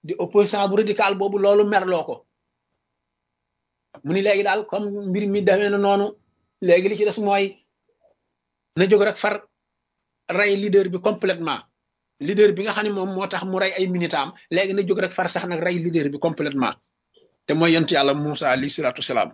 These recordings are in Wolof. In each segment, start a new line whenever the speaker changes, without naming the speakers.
di opposant bu radical boobu loolu merloo ko mu ni léegi daal comme mbir mi demee na noonu léegi li ci des mooy na jóg rek far rey leader bi complètement leader bi nga xam ne moom moo tax mu rey ay militam léegi na jóg rek far sax nag rey leader bi complètement te mooy yonent yàlla Moussa alayhi salaatu salaam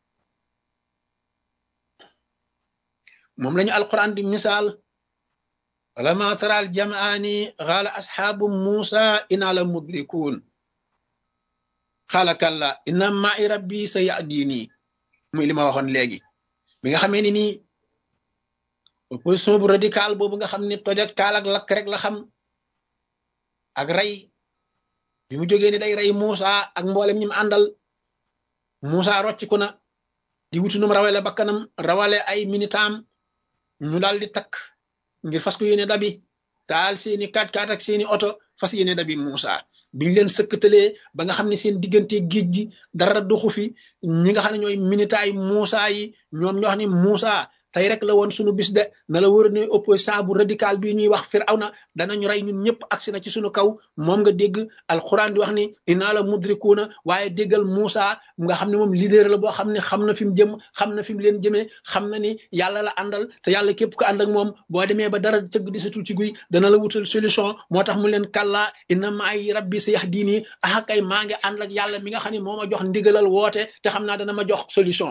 moom lañu alquran di misaal ولما ترى الجمعان قال أصحاب موسى إنا لمدركون قال كلا إن معي ربي سيهديني muy li ma waxoon léegi bi nga xamee ni nii opposition bu radical boobu nga xam ne toj ak taal ak lakk rek la xam ak rey bi mu jógee ni day rey Moussa ak mboolem ñi mu àndal Moussa rocciku na di wutu num rawale bakkanam rawale ay minitam ñu daal di takk ngir fas ko yéene dabi taal seeni kaat kaat ak seeni oto fas yéene dabi Moussa biñ leen sëkkatalee ba nga xam ne seen diggante géej gi dara doxu fi ñi nga xam ne ñooy minitaay Moussa yi ñoom ñoo xam ne Moussa tey rek la woon sunu bis de na la wër ne opposant bu radical bii ñuy wax Firawna danañu rey ñun ñëpp agsi na ci sunu kaw moom nga dégg alxuraan di wax ni inaa la mudrikuuna waaye déggal Moussa nga xam ne moom leader la boo xam ne xam na fi mu jëm xam na fi mu leen jëmee xam na ni yàlla la àndal te yàlla képp ko ànd ak moom boo demee ba dara cëgg di satul ci guy dana la wutal solution moo tax mu leen kàllaa inna maay rabbi sa yax diini ah kay maa ngi ànd ak yàlla mi nga xam ne moo ma jox ndigalal woote te xam naa dana ma jox solution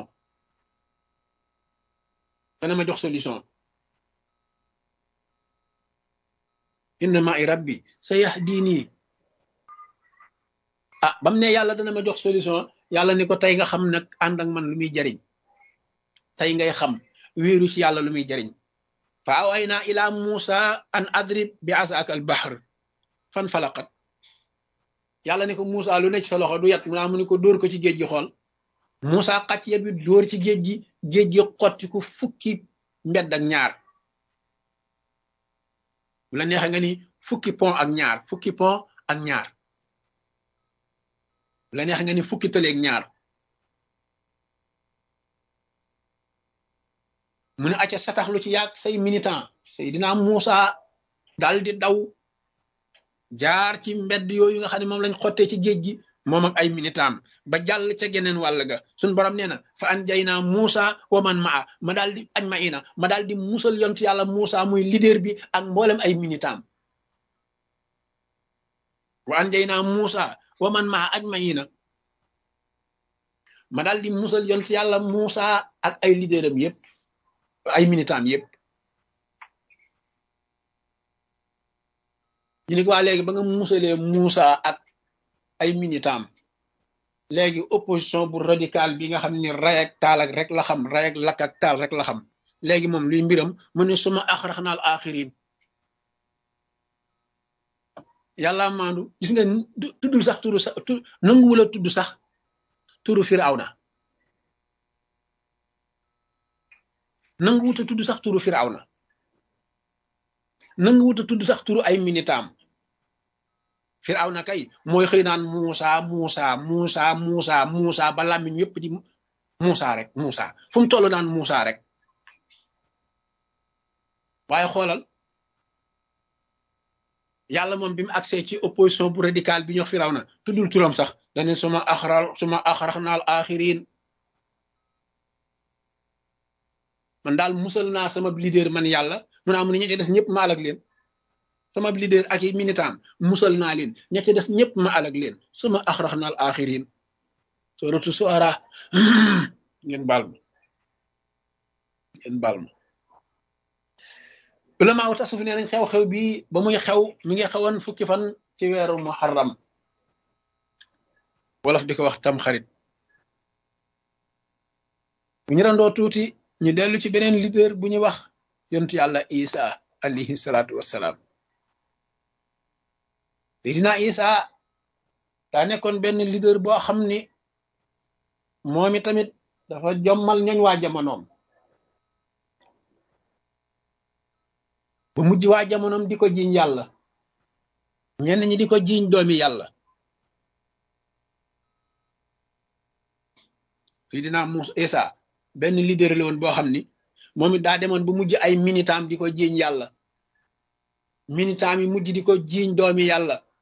dana ma jox solution inna maay rabbi sa yahdini ah bam ne yàlla dana ma jox solution yàlla ni ko tey nga xam nag ànd ak man lu muy jariñ tey ngay xam wéeru ci yàlla lu muy jariñ fa awayna ila musa an adrib bi asaaka al bahr fan falaqat yàlla ni ko Musa lu nekk sa loxo du yat mu naa mu ni ko dóor ko ci géej gi xool Musa xàcc yet bi dóor ci géej gi géej gi xotti ko fukki mbedd ak ñaar bu la neexee nga ni fukki pont ak ñaar fukki pont ak ñaar bu la neexee nga ni fukki tëleeg ñaar mu ne acca satax lu ci yàgg say militant say dinaa Musa dal di daw jaar ci mbedd yooyu nga xam ne moom lañ xottee ci géej gi moom ak ay militam ba jàll ca geneen wàll ga suñ borom nee na fa an jay naa Muusa wa man maa ma daal di añ ma ina ma daal di musal yont yàlla Muusa muy leader bi ak mboolem ay militam wa an jay naa Muusa wa man maa añ ma ina ma daal di musal yont yàlla Muusa ak ay leaderam yépp ay militam yépp ñu ne ko waa léegi ba nga musalee Moussa ak ay minitam léegi opposition bu radical bi nga xam ne ray ak taal ak rek la xam ray ak lakk ak taal rek la xam léegi moom luy mbiram mu ne suma axrax naal axirin yàlla maandu gis nga tuddul sax turu sax tu nanguwula tudd sax turu Firawna nanguwuta tudd sax turu Firawna nanga wuta tudd sax turu ay minitam firawna kay mooy xëy naan Muusa Muusa Muusa Muusa Muusa ba làmmiñ yëpp di Muusa rek Muusa fu mu toll naan Muusa rek waaye xoolal yàlla moom bi mu accès ci opposition bu radical bi ñox firawna tuddul turam sax dane suma axra suma axrax naal axirin man daal musal naa sama leader man yàlla mu naa mu ne ña ca des ñëpp ma alag leen sama leader ak i militant musal naa leen ña ca des ñëpp ma alag leen suma axrax naal axirin suratu suara ngeen baal ma ngeen baal ma ulama wu tasuf nee nañ xew-xew bi ba muy xew mi ngi xewoon fukki fan ci weeru muharram wolof di ko wax tam xarit bu ñu randoo tuuti ñu dellu ci beneen leader bu ñuy wax yontu yàlla isa alayhi salaatu wassalaam Seydina isa daa nekkoon benn leader boo xam ni moom i tamit dafa jommal ñooñ waa jamonoom ba mujj waa jamonoom di ko jiiñ yàlla ñenn ñi di ko jiiñ doomi yàlla Seydina Musa isa benn leader la woon boo xam ni moom it daa demoon ba mujj ay minitam di ko jiiñ yàlla minitam yi mujj di ko jiiñ doomi yàlla